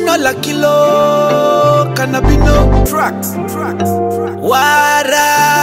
Jino la kilo, cannabino. Tracks, tracks, tracks. Wara.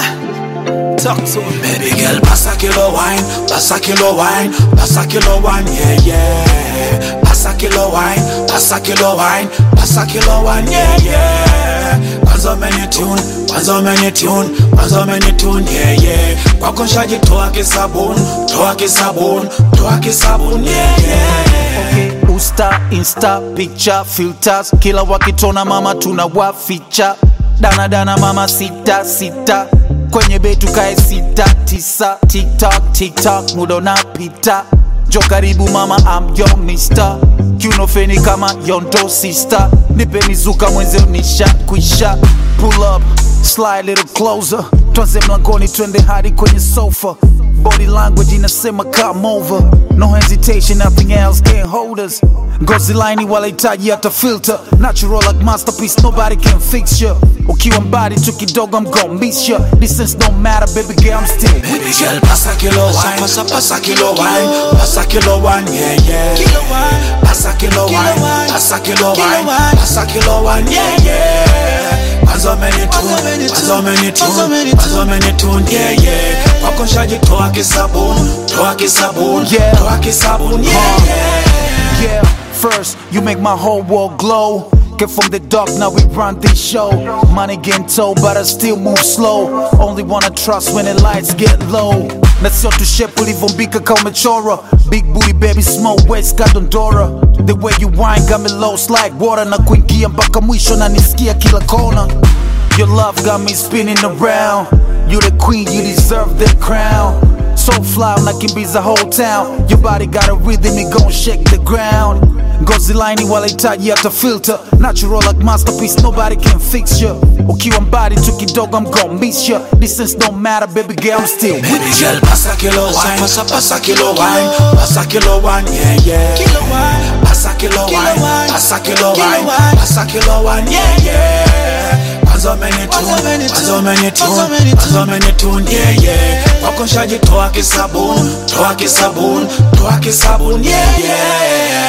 Talk to him, Baby girl, pasa kilo wine, pasa kilo wine, pasa kilo wine, yeah yeah. Pasa kilo wine, pasa kilo wine, pasa kilo wine, yeah yeah. Kwanza meni tune, kwanza meni tune, kwanza meni tune, yeah yeah. Kwako nshajitoa kisabuni, toa kisabuni, toa kisabuni, yeah yeah. Okay, usta insta picture filters kila wakitona mama tunawaficha dana dana mama sita sita kwenye betu kae sita tisa tiktok tiktok muda unapita jo karibu mama am yo mister kiunofeni kama yondo sister nipe mizuka mwenze nisha kwisha pull up slide little closer twanze mlangoni twende hadi kwenye sofa body language inasema come over no hesitation nothing else can hold us ngozi laini walahitaji hata filter natural like masterpiece nobody can fix you ukiwa mbali tu kidogo i'm gon' miss you distance don't matter baby girl i'm still Baby girl, pasa kilo wine, pasa pasa kilo wine, pasa kilo wine, yeah yeah. Kilo wine. Pasa kilo Kilo wine, wine. pasa kilo Kilo wine, wine. pasa kilo wine, yeah yeah. Kwanza meni Kwanza tune, meni kwanza tune, meni kwanza tune, meni kwanza meni tune, yeah yeah. Kwako nshajitoa kisabuni, toa kisabuni, Yeah. toa kisabuni, yeah yeah. Yeah, first you make my whole world glow. Get from the dark, now we run this show. Money getting told, but I still move slow. Only wanna trust when the lights get low. Na sio tushepu ulivyombika kama umechora Big booty baby small waist got Dondora The way you whine got me lost like water Na kuingia mpaka mwisho na nisikia kila kona Your love got me spinning around You the queen, you deserve the crown So fly unakimbiza whole town Your body got a rhythm, it gon' shake the ground ngozi laini walahitaji hata filter natural like masterpiece nobody can fix you ukiwa mbali tu kidogo i'm gon' miss you distance don't matter baby girl i'm still Baby girl, pasa kilo wine, pasa pasa kilo wine, pasa kilo wine, yeah yeah. Kilo wine. Pasa kilo Kilo wine, wine. pasa kilo Kilo wine, wine. pasa kilo wine, yeah yeah. Kwanza meni Kwanza meni tune, tune, kwanza meni kwanza tune, meni tune. kwanza meni tune, yeah yeah. Kwako nshajitoa kisabuni, toa kisabuni, toa kisabuni, yeah yeah.